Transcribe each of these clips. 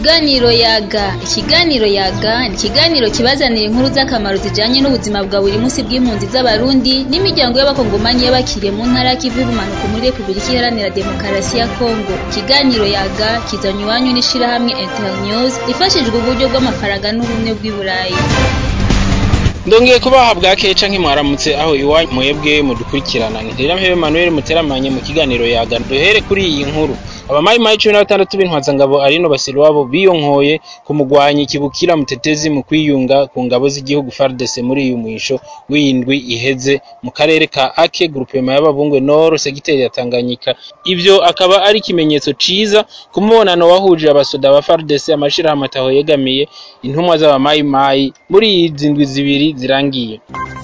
Ikiganiro yaga ikiganiro yaga ni ikiganiro kibazanira inkuru z'akamaro zijanye n'ubuzima bwa buri munsi bw'impunzi z'abarundi n'imiryango y'abakongomanyi y'abakiriye mu ntara y'ikivu y'ubumanuko muri Republika Iharanira Demokarasi ya Kongo ikiganiro yaga kizanywe iwanyu n'ishirahamwe Internews rifashijwe uburyo bw'amafaranga n'ubumwe bw'i Burayi ndongeye kubaha bwake canke mwaramutse aho iwanyu mwebwe mudukurikirana ntirira mpebe Emmanuel muteramanye mu kiganiro yaga duhere kuri iyi nkuru abamayimayi cumi na batandatu b'intwazangabo arino basiri wabo biyonkoye ku mugwanyi kibukira mutetezi mu kwiyunga ku ngabo z'igihugu FARDC muri uyu mwisho w'indwi iheze mu karere ka Ake groupema y'ababungwe Nord segiteri ya Tanganyika ivyo akaba ari ikimenyetso ciza ku mubonano wahuje abasoda ba FARDC amashirahamwe ataho yegamiye intumwa z'abamayimayi muri izi ndwi zibiri zirangiye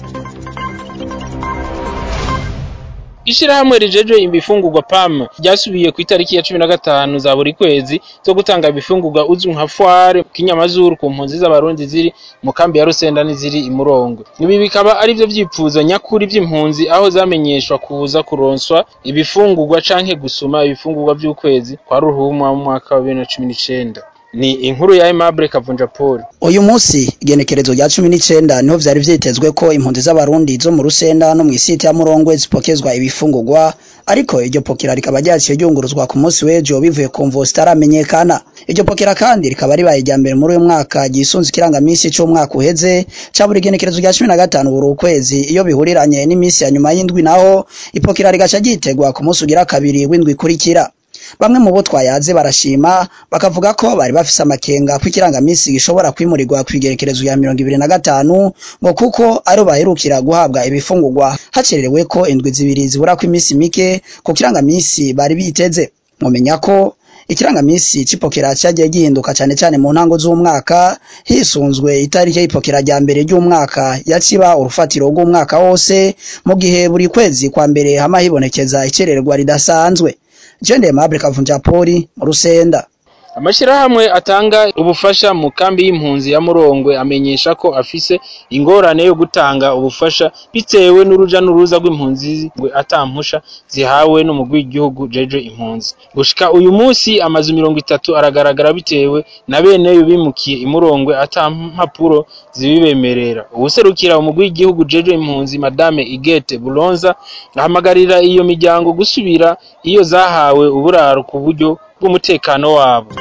Ishirahamwe rijejwe ibifungurwa PAM ryasubiye ku itariki ya cumi na gatanu za buri kwezi zo gutanga ibifungurwa uzwi nka foire kinyamazuru ku mpunzi z'abarundi ziri mu kambi ya Rusenda n'iziri imurongo ibi bikaba ari byo vyipfuzo nyakuri vy'impunzi aho zamenyeshwa kuza kuronswa ibifungurwa canke gusuma ibifungurwa vy'ukwezi kwa ruhuma mu mwaka wa 2019 ni inkuru ya Aimable Kavunja Paul uyu munsi igenekerezo rya cumi n'icenda niho vyari vyitezwe ko impunzi z'abarundi zo mu rusenda no mw'isiti ya murongwe zipokezwa ibifungurwa ariko iryo pokera rikaba ryaciye ryunguruzwa ku munsi w'ejo bivuye ku mvo zitaramenyekana iryo pokera kandi rikaba ribaye irya mbere muri uyu mwaka ryisunze ikirangamisi c'umwaka uheze ca buri genekerezo rya cumi na gatanu buri ukwezi iyo bihuriranye n'imisi ya nyuma y'indwi naho ipokera rigaca ryitegwa ku munsi ugira kabiri w'indwi ikurikira bamwe mu bo twayaze barashima bakavuga ko bari bafise amakenga ko ikirangamisi gishobora kwimurirwa kw'igerekerezo ya mirongo ibiri na gatanu ngo kuko ariho baherukira guhabwa ibifungurwa hacererewe ko indwi zibiri zibura ko iminsi mike ku kirangamisi bari biteze mumenya ko ikirangamisi c'ipokera cagiye gihinduka cane cane mu ntango z'umwaka hisunzwe itariki y'ipokera rya mbere ry'umwaka yaciba urufatiro rw'umwaka wose mu gihe buri kwezi kwa mbere hama hibonekeza icererwa ridasanzwe Jende Aimable Kavunja Poli mu Rusenda amashirahamwe atanga ubufasha mu kambi y'impunzi ya Murongwe amenyesha ko afise ingorane yo gutanga ubufasha bitewe n'uruja n'uruza rw'impunzi ngwe atampusha zihawe n'umugwi w'igihugu jeje impunzi gushika uyu munsi amazu mirongo itatu aragaragara bitewe na beneyo bimukiye imurongwe atampapuro zibibemerera uwuserukira umugwi w'igihugu jeje impunzi madame Igete Bulonza ahamagarira iyo miryango gusubira iyo zahawe uburaro ku buryo bw'umutekano wabo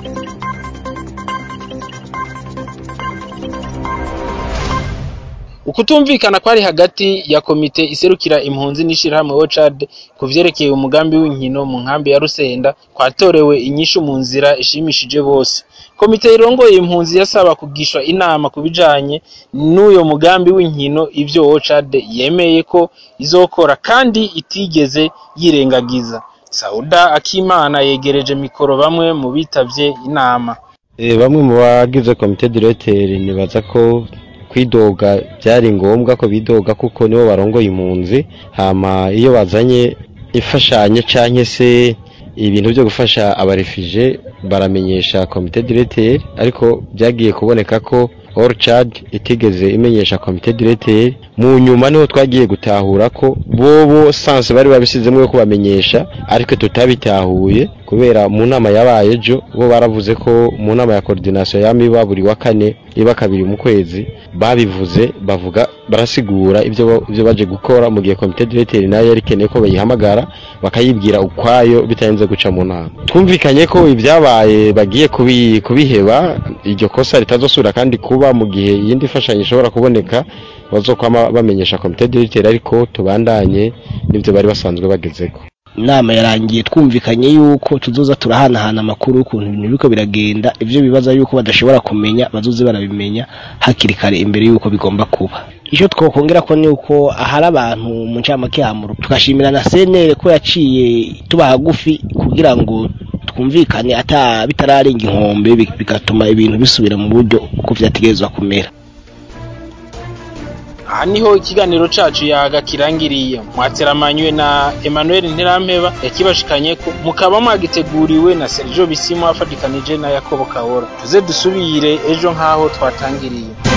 ukutumvikana kwari hagati ya komite iserukira impunzi n'ishirahamwe OCHAD ku vyerekeye umugambi w'inkino mu nkambi ya Rusenda kwatorewe inyishu mu nzira ishimishije bose komite irongoye impunzi yasaba kugishwa inama ku bijanye n'uyo mugambi w'inkino ivyo OCHAD yemeye ko izokora kandi itigeze yirengagiza Sauda Akimana yegereje mikoro bamwe mu bitavye inama e, bamwe mu bagize komite directeur nibaza ko kwidoga byari ngombwa ko bidoga kuko nibo barongoye impunzi hama iyo bazanye imfashanyo canke se ibintu byo gufasha abarefije baramenyesha komite directeur ariko byagiye kuboneka ko Orchard itigeze imenyesha komite directeur mu nyuma niho twagiye gutahura ko bobo sanse bari babisizemo yo kubamenyesha ariko tutabitahuye kubera mu nama yabaye ejo bo baravuze ko mu nama ya coordination yamiba buri wa kane iba kabiri mu kwezi babivuze bavuga barasigura ibyo ibyo baje gukora mu gihe komite directeur nayo yari keneye ko bayihamagara bakayibwira ukwayo bitarenze guca mu nama twumvikanye ko ibyabaye bagiye kubi, kubiheba iryo kosa ritazosubira kandi kuba mu gihe iyindi fashanyo ishobora kuboneka bazokwama bamenyesha komite directeur ariko tubandanye n'ibyo bari basanzwe bagezeko inama yarangiye twumvikanye yuko tuzoza turahanahana amakuru y'ukuntu ibintu biriko biragenda ivyo bibaza yuko badashobora kumenya bazoze barabimenya hakiri kare imbere yuko bigomba kuba icyo twokongera ko ni uko ahari abantu mu ncamake hamuru tugashimira na senere ko yaciye tuba hagufi kugira ngo twumvikane ata bitararenga inkombe bigatuma ibintu bisubira mu buryo uko vyategerezwa kumera aha niho ikiganiro cacu yaga kirangiriye mwateramanywe na Emmanuel Nterampeba yakibashikanye ko mukaba mwagiteguriwe na Sergio Bisimo afadikanije na Yakobo Kawora tuze dusubire ejo nkaho twatangiriye